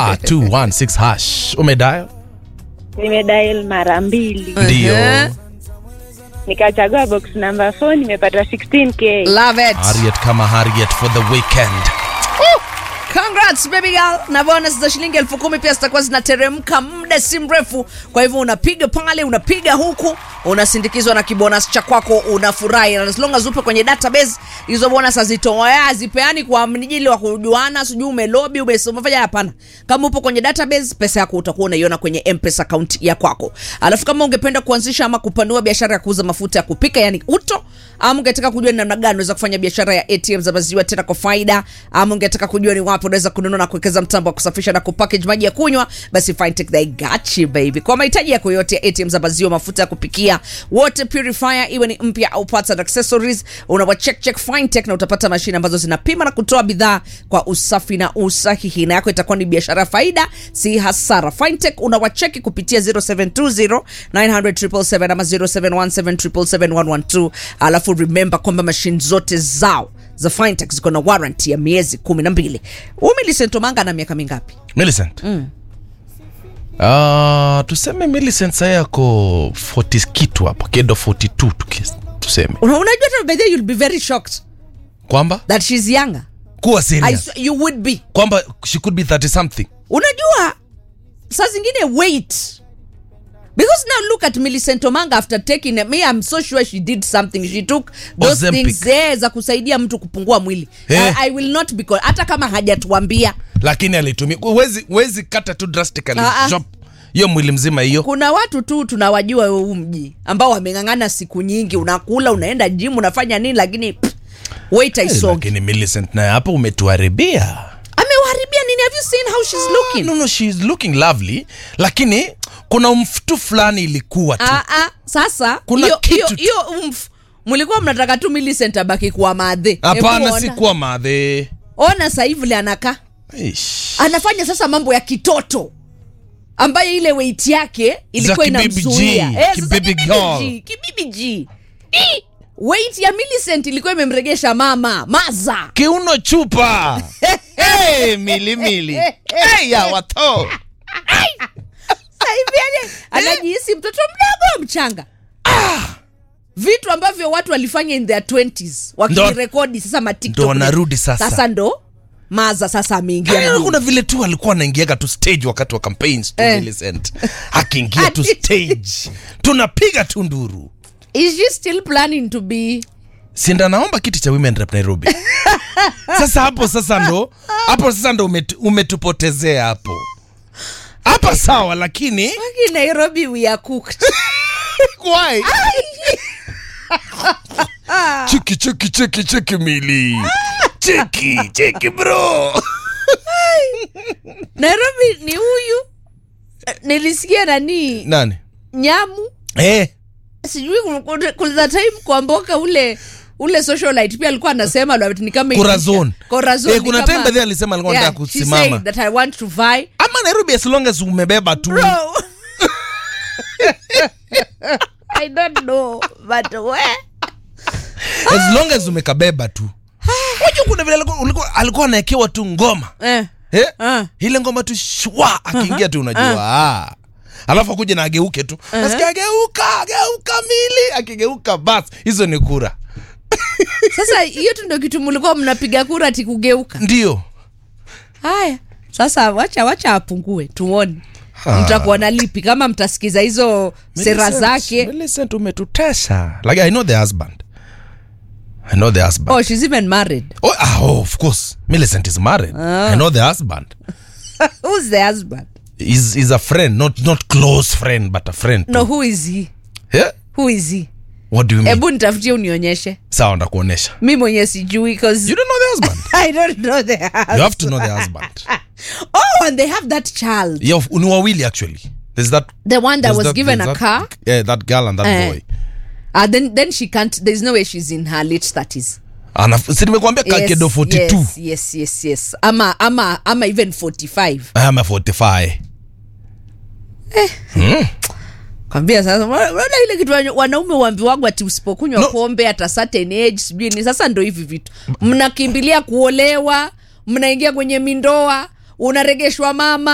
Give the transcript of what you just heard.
star 216 hash umedial nimedial mara mbili ndio Uh-huh. nikachagua box number 4 nimepata 16k Love it. harriet kama harriet for the weekend Congrats baby girl. Na bonus za shilingi elfu kumi pia zitakuwa zinateremka muda si mrefu. Kwa hivyo unapiga pale, unapiga huku, unasindikizwa na kibonus cha kwako, unafurahi. Na as long as upo kwenye database, hizo bonus hazitoa hazipeani kwa mnijili wa kujuana, sijui umelobi, umefanya hapana. Kama upo kwenye database, pesa yako utakuwa unaiona kwenye M-Pesa account ya kwako. Alafu kama ungependa kuanzisha ama kupanua biashara ya kuuza mafuta ya kupika yani uto, ama ungetaka kujua ni namna gani unaweza kufanya biashara ya ATM za maziwa tena kwa faida, ama ungetaka kujua ni wapi unaweza kununua na kuwekeza mtambo wa kusafisha na kupackage maji ya kunywa, basi Fintech they got you baby. Kwa mahitaji yako yote ya ATM za maziwa, mafuta ya kupikia, water purifier iwe ni mpya au parts and accessories, unawa check check Fintech na utapata mashine ambazo zinapima na kutoa bidhaa kwa usafi na usahihi, na yako itakuwa ni biashara ya faida, si hasara. Fintech unawacheki kupitia 0720 900 ama 0717771112 alafu remember kwamba mashine zote zao za Fintech ziko na warranty ya miezi kumi na mbili. Millicent Omanga na miaka mingapi? millicent Ah, tuseme millicent saa yako 40 kitu hapo kedo 42 tuki- tuseme Una- Unajua hata by the way you'll be very shocked kwamba that she's younger. kuwa I serious sw- you would be. kwamba she could be 30 something Unajua saa zingine wait because now look at Millicent Omanga after taking me I'm so sure she did something she took those Ozempic. things eh, za kusaidia mtu kupungua mwili Eh. I, I will not be call- hata kama hajatuambia lakini alitumia wezi, wezi kata tu drastically Ah, ah. chop hiyo mwili mzima hiyo kuna watu tu tunawajua huu mji ambao wameng'ang'ana siku nyingi unakula unaenda gym unafanya nini lakini pff, wait Eh, aisonge lakini millicent naye hapo umetuharibia amewaharibia nini have you seen how she's looking no, no, she's looking lovely lakini kuna umfutu fulani ilikuwa tu ah, ah, sasa Kuna hiyo- kitu hiyo tu. hiyo umf mlikuwa mnataka tu Millicent abaki kuwa madhe Hebu hapana ona. si kuwa madhe ona sasa hivi vile anakaa Ish. anafanya sasa mambo ya kitoto ambayo ile weight yake ilikuwa Za kibibi inamzuia G, Eh, sasa kibibi kibibi girl. G, kibibi G. Ih, weight ya Millicent ilikuwa imemregesha mama maza kiuno chupa hey, milimili hey, ya wato Sasa hivi yani anajihisi mtoto mdogo mchanga vitu ambavyo watu walifanya in their 20s wakirekodi sasa matiktok Ndo wanarudi sasa. sasa ndo maza sasa ameingia Yaani mjini. kuna vile tu alikuwa anaingiaga tu stage wakati wa campaigns tu Eh. Millicent akiingia tu Ati- stage tunapiga tu nduru is she still planning to be sinda naomba kiti cha women rep nairobi sasa hapo sasa ndo hapo sasa ndo umetu, umetupotezea hapo hapa sawa lakini Waki nairobi we are cooked why cheki cheki cheki cheki mili cheki cheki bro nairobi ni huyu Eh, nilisikia nani nani nyamu eh sijui kuna time kwamboka ule ule socialite pia alikuwa anasema lo, ni kama Corazon. Corazon Eh, ni kuna kama- time baadhi alisema alikuwa Yeah, anataka she kusimama. said that I want to vie. ama nairobi as long as umebeba tu Bro. I don't know, but where? as long as umekabeba tu wajua kuna vile alikuwa- ulikuwa- alikuwa anaekewa tu ngoma Eh, eh? Ah. ile ngoma tu shwa akiingia tu unajua ah. alafu akuja na ageuke tu nasikia ageuka ageuka mili akigeuka bas hizo ni kura sasa hiyo tu ndio kitu mlikuwa mnapiga kura ati kugeuka ndio haya sasa wacha wacha apungue tuone mtakuwa na lipi kama mtasikiza hizo sera Millicent, zake Millicent umetutesa like i know the husband i know the husband oh she's even married oh, ah, oh, of course millicent is married i know the husband who's the husband is is a friend not not close friend but a friend no too. who is he yeah? who is he what do you mean hebu nitafutie unionyeshe sawa ndakuonesha mi mwenye sijui 'cause you don't know the husband i don't know the husband. you have to know the husband oh and they have that child yeah ni wawili actually there's that the one that there's was that- given a there's car that, yeah that girl and that Eh. boy uh, then then she can't there's no way she's in her late 30s Ana- si nimekuambia kakedo 42 yes, yes yes yes ama ama ama even 45 ama 45 kwambia sasa unaona ile kitu wana- wanaume uambiwagwa ati usipokunywa No. pombe hata certain age sijui ni sasa ndo hivi vitu mnakimbilia kuolewa mnaingia kwenye mindoa unaregeshwa mama